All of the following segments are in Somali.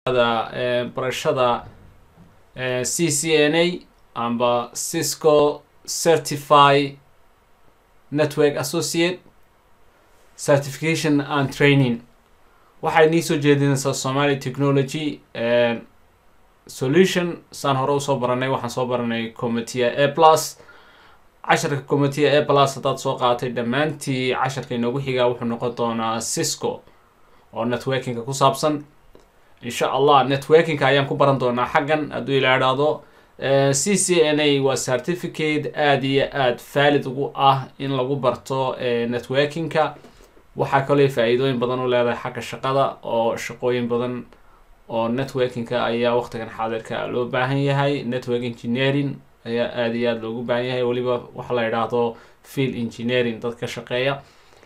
barashada c c n a amba cisco certify network associate certification and training waxay nii soo jeedinaysaa somalia technology solution saan hore usoo baranay waxaan soo baranay commitia a plus casharka commitia a plus haddaad soo qaaatay dhammaantii casharka inoogu xigaa wuxuu noqon doonaa cisco oo networkinga ku saabsan insha allah networkinga ayaan ku baran doonaa xaggan hadduu ila idhaahdo c c n a waa certificate aada iyo aada valid ugu ah in lagu barto networkinga waxaa kaloo faa-iidooyin badan u leedahay xagga shaqada oo shaqooyin badan oo networkinga ayaa waqtigan xaadirka loo baahan yahay network engineering ayaa aada iyo aada loogu baahan yahay weliba waxa la idhaahdo field engineering dadka shaqeeya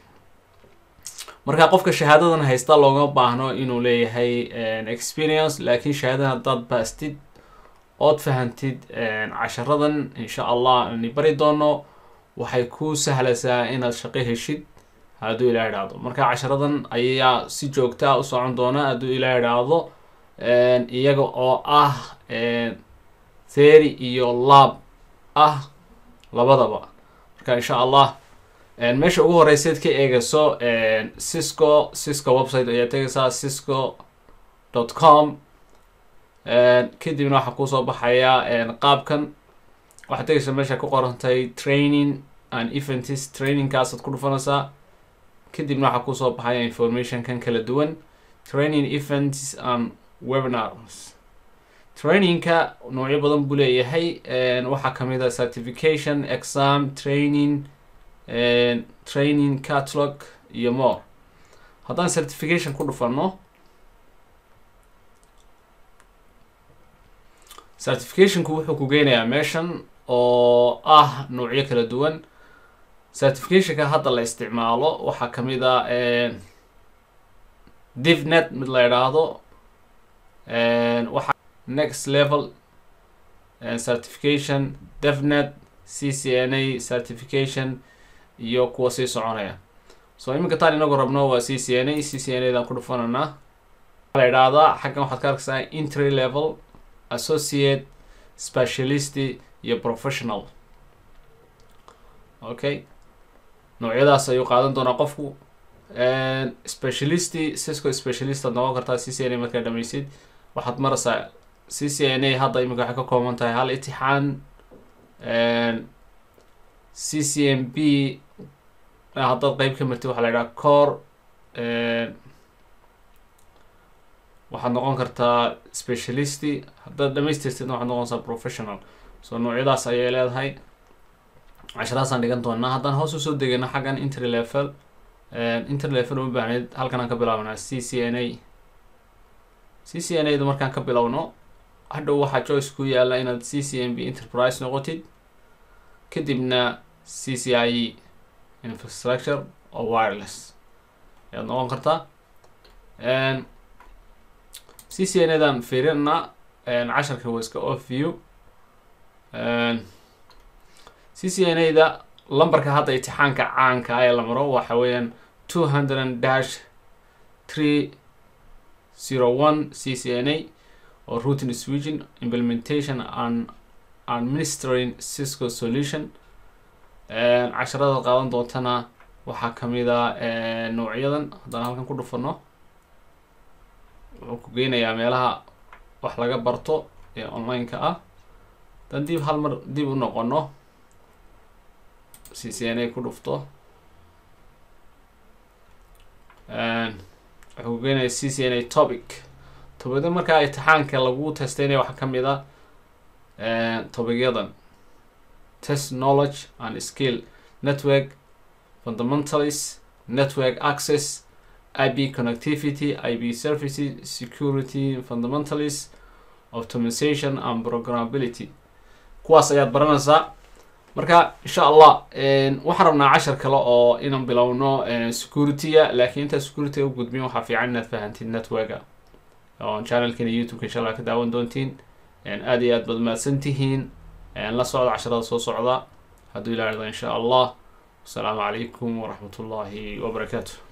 marka qofka shahaadadan haysta looma baahno inuu leeyahay experience laakiin shahaadadan haddaad baastid ood fahantid casharadan insha allah ni bari doono waxay ku sahlaysaa inaad shaqo heshid hadduu ilaa idhaahdo marka casharadan ayaa si joogtaa u socon doona hadduu ilaa idhaahdo iyaga oo ah theory iyo lab ah labadaba marka insha allah meesha ugu horeyseed ka eegayso cisco cisco website ayaa tegaysaa cisco dot com kadibna waxaa kusoo baxaya qaabkan waxaad tegaysaa meesha ku qorantay training and events trainingkaasaad ku dhufanaysaa kadibna waxaa kusoo baxaya informationkan kala duwan training events and webinars trainingka noocyo badan buu leeyahay waxaa kamid a certification exam training training catalog iyo more haddaan certification ku dhufano certificationku wuxuu ku geynayaa meeshan oo ah noocyo kala duwan certificationka hadda la isticmaalo waxaa kamid a divnet mid la idhaahdo waxa next level certification devnet c c n a certification iyo kuwa sii soconaya so iminka taan inagu rabno waa c c n a c c n a daan ku dhufananaa la idhaahdaa xaggan waxaad ka arkaysaa entry level associate specialist iyo professional okay noocyadaas ayuu qaadan doonaa qofku specialist cisco specialist aad noqon kartaa c c n a markaa dhameysid waxaad maraysaa c c n a hadda iminka waxay ka kooban tahay hal itixaan c c m b haddaad qeyb ka martid waxaa la idhaha core waxaad noqon kartaa specialist haddaad dhamaystirtidna waxaad noqonaysaa professional so noocyadaas ayay leedahay casharaasaan dhigan doonaa haddaan hoos usoo degano xaggan intry level intry level uma baahneyd halkan aan ka bilaabnaa c c n a c c n a da markaan ka bilowno hadhow waxaa choice ku yaala inaad c c m b enterprise noqotid kadibna c c i e infrastructure oo wireless ayaad noqon kartaa c c n a dan fiirinna casharka waa iska off view c c n a da lambarka hadda itixaanka caanka ee la maro waxa weeyaan two hundred dash three zero one c c n a oo routing switching implementation and administering cisco solution casharada qaadan doontana waxaa kamid a noocyadan haddaan halkan ku dhufano wuxuu ku geynayaa meelaha wax laga barto ee online-ka ah haddaan dib hal mar dib u noqono c c n a ku dhufto wuxuu ku geenaya c c n a topic tobada markaa itixaanka lagu testeynaya waxaa kamid a tobicyadan test knowledge and skill network fundamentals network access ip connectivity ip services security fundamentals optimization and programmability kuwaas ayaad baranaysaa marka insha allah waxaan rabnaa cashar kale oo inaan bilowno security-ga laakiin intaa security-ga u gudbin waxaa fiican inaad fahantid networka oo channelkana youtube-ka insha allah ka daawan doontiin aada iyo aad baad mahadsan tihiin la socda casharada soo socda hadduu ilaa irdo insha allah wasalaamu calaykum waraxmat ullaahi wabarakaatu